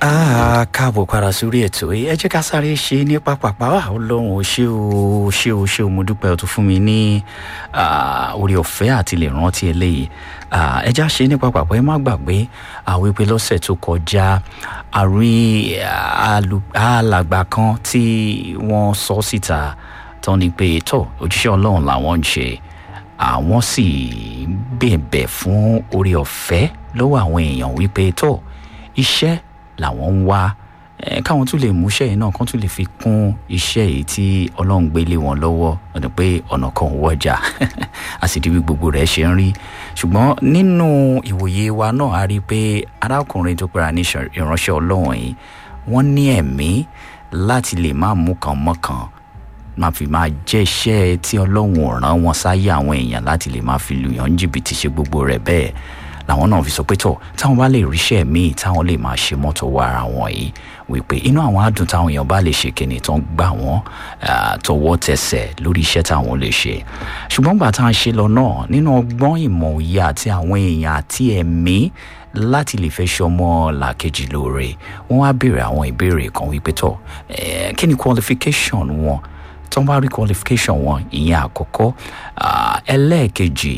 Ah, káàbọ̀ padà sórí ètò yìí ẹ jẹ́ ká sáré ṣe ní pápápá wà ọlọ́run ò ṣé o ṣé o ṣé o mo dúpẹ́ o tún fún mi ní orí ọ̀fẹ́ àti lè rántí eléyìí ẹ já ṣe ní pápápá ẹ má gbàgbé àwọn ìpè lọ́sẹ̀ tó kọjá àrí alàgbà kan tí wọ́n sọ síta tán ni pé tọ́ òjíṣẹ́ ọlọ́run làwọn ń ṣe àwọn sì bẹ̀bẹ̀ fún orí ọ̀fẹ́ lọ́wọ́ àwọn èèyàn wípé tọ́ iṣẹ́ làwọn ń wá káwọn tún lè múṣẹ́ yìí náà kán tún lè fi kún iṣẹ́ yìí tí ọlọ́run gbé lé wọn lọ́wọ́ ọ̀nà pé ọ̀nà kan ò wọ́jà a sì di bí gbogbo rẹ̀ ṣe ń rí ṣùgbọ́n nínú ìwòye wa náà a rí i pé arákùnrin tó pera ní ìránṣẹ́ ọlọ́run yìí wọ́n ní ẹ̀mí láti lè má mú kan mọ́kàn máa fi máa jẹ́ iṣẹ́ tí ọlọ́run ò rán wọn sáyé àwọn èèyàn láti lè máa fi lùyàn jìbìtì ṣe gbogbo rẹ̀ bẹ́ẹ̀ làwọn náà fi sọ pé tọ táwọn bá lè ríṣẹ́ míì táwọn lè máa ṣe mọ́tò wá ara wọn yìí wípé inú àwọn adùn táwọn èèyàn bá lè ṣe kíni tán gbà wọ́n tọwọ́ tẹsẹ̀ lórí iṣẹ́ táwọn lè ṣe ṣùgbọ́n gbà tá à ń ṣe lọ náà nínú ọgbọ́n ìmọ̀ òye àti àwọn èèyàn àti ẹ̀mí láti lè fẹ́ ṣọmọ làkejì lóore wọ́n wá béèrè àwọn ìbéèrè kan wípé tọ kí ni qualification wọn tó ń bá rí qualification wọn ìyẹn àkọ́kọ́ ẹlẹ́ẹ̀kejì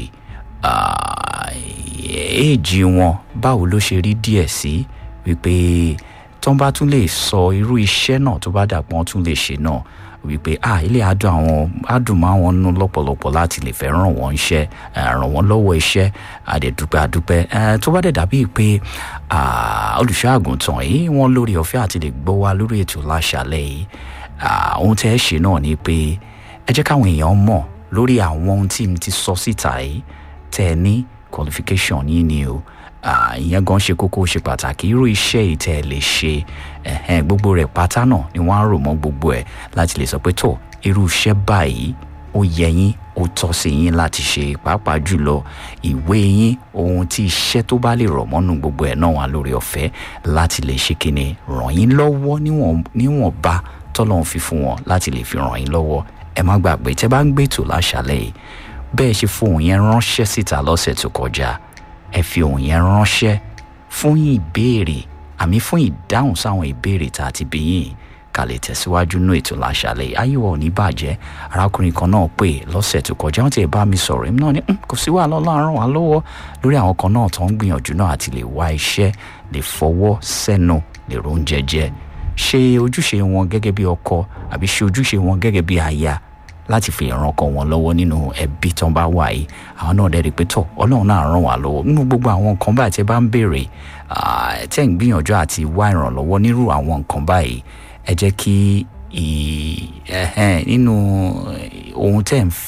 èèjì wọn báwo ló ṣe rí díẹ̀ sí wípé tó ń bá tún lè sọ irú iṣẹ́ náà tó bá dàpọ̀ tún lè ṣe náà wípé ah ilé adùn àwọn adùn máa wọn nú lọ́pọ̀lọpọ̀ láti lè fẹ́ ràn wọ́n iṣẹ́ ràn wọ́n lọ́wọ́ iṣẹ́ àdẹ̀dúpẹ́ àdúpẹ́ tó bá dẹ̀ dàbí pé olùṣọ́ àgùntàn yìí wọ́n lórí ọ̀fẹ́ àti lè gbọ́ wa lórí ètò láṣálẹ̀ yìí ohun tẹ́ ẹ ṣe náà ni pé ẹ jẹ́ káwọn èèyàn mọ̀ lórí àwọn ohun tí mi ti sọ síta yìí tẹ́ ẹ ní qualification yìí ni o ìyẹn gan ṣe kókó ṣe pàtàkì irú iṣẹ́ ìtẹ́ ẹ lè ṣe gbogbo rẹ̀ pátá náà ni wọ́n á rò mọ́ gbogbo ẹ̀ láti lè sọ pé tó irú iṣẹ́ báyìí ó yẹ yín ó tọ́ sí yín láti ṣe pàápàá jùlọ ìwé yín ohun tí iṣẹ́ tó bá lè rọ̀ mọ́nú gbogbo ẹ̀ náà wà lórí ọ̀fẹ́ láti lè ṣe kíni ràn yín lọ́wọ́ níwọ̀nba tọ́lọ́run fi fún wọn láti lè fi ràn yín lọ́wọ́ ẹ má gbàgbé tẹ́ bá ń gbètò láṣálẹ̀ yìí bẹ́ẹ̀ ṣe fún òun yẹn ránṣẹ́ síta lọ́sẹ̀ tó kọjá ẹ fi òun yẹn ránṣẹ́ fún ìbéèrè àmì fún ìdáhùn sáwọn ìbéèrè tá a ti bí yín ká lè tẹ̀síwájú nú ètò láṣálẹ̀ ayéwọ̀ ò ní bàjẹ́ arákùnrin kan náà pè lọ́sẹ̀ tó kọjá wọ́n ti ẹ̀ bá mi sọ̀rọ̀ èmi náà ni kò sí wàhálà ọlọ́run wà lọ́wọ́ lórí àwọn kan náà tó ń gbìyànjú náà àti lè wá iṣẹ́ lè fọwọ́ sẹ́nu lè róúnjẹ jẹ ṣe ojúṣe wọn gẹ́gẹ́ bí ọkọ àbí ṣe ojúṣe wọn gẹ́gẹ́ bí aya láti fi ìrànkọ wọn lọ́wọ́ nínú ẹbí tán bá wà yìí àwọn náà dẹ́rì pé tọ̀ ọlọ́run náà ràn wá lọ́wọ́ nínú gbogbo àwọn nǹkan báyìí tẹ́ bá ń béèrè tẹ́ ń gbìyànjú àti wá ìrànlọ́wọ́ nírú àwọn nǹkan báyìí ẹ jẹ́ kí nínú ohun tẹ́ ń